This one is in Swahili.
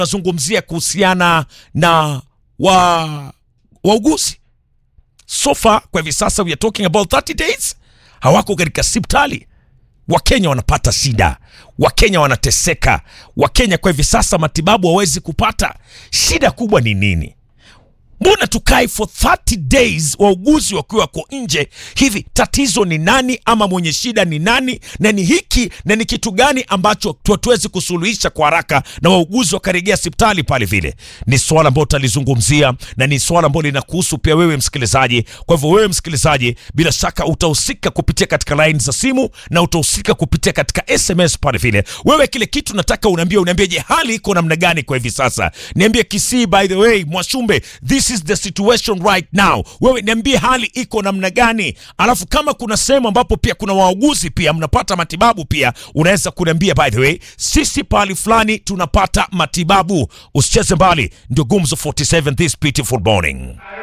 tunazungumzia kuhusiana na wa wauguzi sofa kwa hivi sasa we are talking about 30 days hawako katika sipitali wakenya wanapata shida wakenya wanateseka wakenya kwa hivi sasa matibabu hawawezi kupata shida kubwa ni nini mbona tukae for 30 days wauguzi wakiwa wako nje hivi tatizo ni nani ama mwenye shida ni nani na ni hiki na ni kitu gani ambacho hatuwezi kusuluhisha kwa haraka na wauguzi wakarejea hospitali pale vile ni swala ambalo tutalizungumzia na ni swala ambalo linakuhusu pia wewe msikilizaji kwa hivyo wewe msikilizaji bila shaka utahusika kupitia katika line za simu na utahusika kupitia katika sms pale vile wewe kile kitu nataka unaambia unaambia je hali iko namna gani kwa hivi sasa niambie kisii by the way mwashumbe this is the situation right now wewe niambie hali iko namna gani alafu kama kuna sehemu ambapo pia kuna wauguzi pia mnapata matibabu pia unaweza kuniambia by the way sisi pahali fulani tunapata matibabu usicheze mbali ndio gumzo 47 this beautiful morning